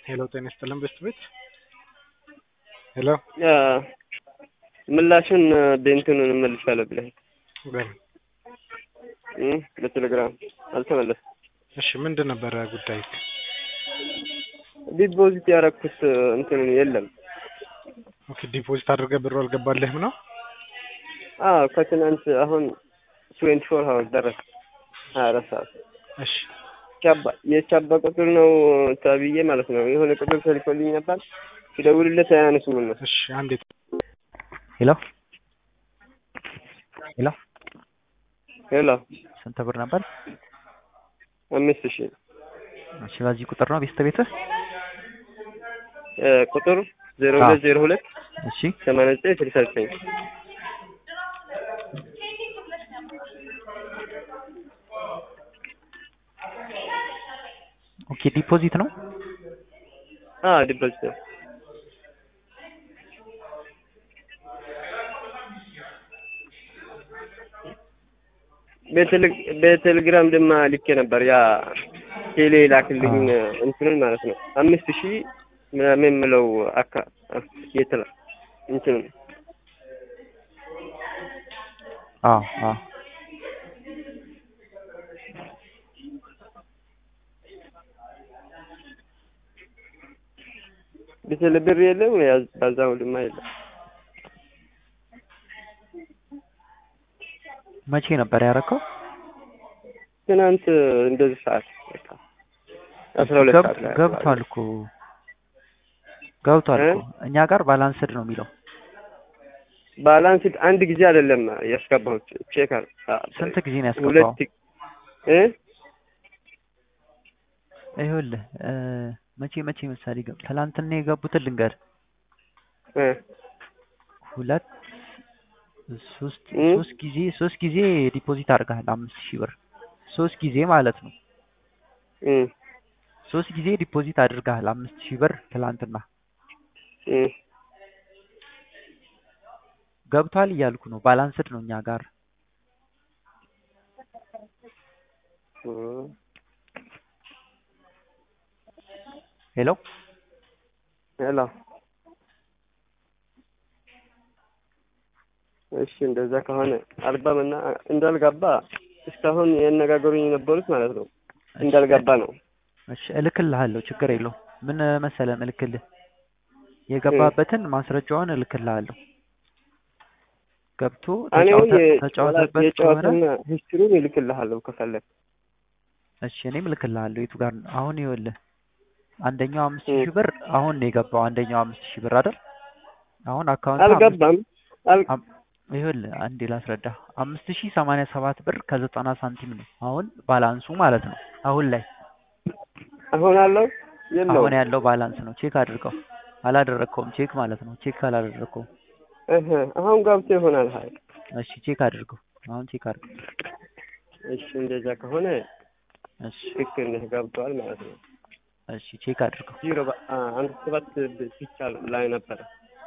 ሄሎ ጤና ይስጥልን በስት ቤት ሄሎ ምላሹን በእንትኑን እመልሳለሁ ብለህ በል እ በቴሌግራም አልተመለስም። እሺ ምንድን ነበረ ጉዳይ? ዲፖዚት ያደረኩት እንትን የለም። ኦኬ ዲፖዚት አድርገህ ብሩ አልገባልህም ነው? አዎ ከትናንት አሁን ትዌንቲ ፎር ሀወር ደረሰ ሀያ አራት ሰዓት እሺ ቻባ የቻባ ቁጥር ነው ተብዬ ማለት ነው። የሆነ ቁጥር ተልኮልኝ ነበር ሲደውልለት አያነሱም እነሱ። እሺ አንዴ ሄሎ ሄሎ ሄሎ ስንት ብር ነበር? አምስት ሺህ እሺ በዚህ ቁጥር ነው ቤስት ቤትህ? እ ቁጥር ዜሮ ሁለት ዜሮ ሁለት እሺ ሰማንያ ዘጠኝ ስልሳ ዘጠኝ ኦኬ ዲፖዚት ነው። አዎ ዲፖዚት ነው። በቴሌ- በቴሌግራም ድማ ልኬ ነበር ያ ቴሌ ላክልኝ እንትኑን ማለት ነው አምስት ሺህ ምናምን የምለው አካ የትላ እንትኑን አዎ አዎ በቴሌ ብር የለም ያዝ በዛው ድማ የለም መቼ ነበር ያደረከው? ትናንት እንደዚህ ሰዓት በቃ አስራ ሁለት ሰዓት ላይ ገብቷል እኮ ገብቷል እ? እኮ እኛ ጋር ባላንስድ ነው የሚለው። ባላንስ አንድ ጊዜ አይደለም ያስገባሁት ቼክ አር ስንት ጊዜ ነው ያስገባው? ሁለት እ ይኸውልህ እ መቼ መቼ ምሳሌ ገብ ትላንትና የገቡትን ልንገር እ ሁለት ሶስት እ? ሶስት ጊዜ ሶስት ጊዜ ዲፖዚት አድርገሃል አምስት ሺህ ብር ሶስት ጊዜ ማለት ነው። እ ሶስት ጊዜ ዲፖዚት አድርገሃል አምስት ሺህ ብር ትላንትና እ ገብቷል እያልኩ ነው። ባላንስድ ነው እኛ ጋር እ ሄሎ ሄሎ እሺ እንደዛ ከሆነ አልገባም እና እንዳልገባ እስካሁን ያነጋገሩኝ የነበሩት ማለት ነው እንዳልገባ ነው። እሺ እልክልሃለሁ፣ ችግር የለውም። ምን መሰለህ እልክልህ የገባበትን ማስረጃውን እልክልሃለሁ። ገብቶ እኔው ተጫውተ- ተጫውተበት ከሆነ የጨዋታና ሂስትሪውን ይልክልሃለሁ ከፈለግ እሺ እኔም እልክልሃለሁ። የቱ ጋር ነው? አሁን ይኸውልህ አንደኛው አምስት እ። ሺህ ብር አሁን ነው የገባው። አንደኛው አምስት ሺህ ብር አይደል? አሁን አካውንት አልገባም አል ይኸውልህ አንዴ ላስረዳ። አምስት ሺህ ሰማንያ ሰባት ብር ከዘጠና ሳንቲም ነው አሁን ባላንሱ ማለት ነው። አሁን ላይ አሁን አለው የለውም አሁን ያለው ባላንስ ነው። ቼክ አድርገው። አላደረግከውም ቼክ ማለት ነው። ቼክ አላደረግከውም። እህ አሁን ገብቶ ይሆናል። ሀይ እሺ ቼክ አድርገው። አሁን ቼክ አድርገው። እሺ እንደዛ ከሆነ እሺ ትክክል ነህ ገብቷል ማለት ነው። እሺ ቼክ አድርገው። ዜሮ በ- አ- አንድ ሰባት ብቻ ላይ ነበረ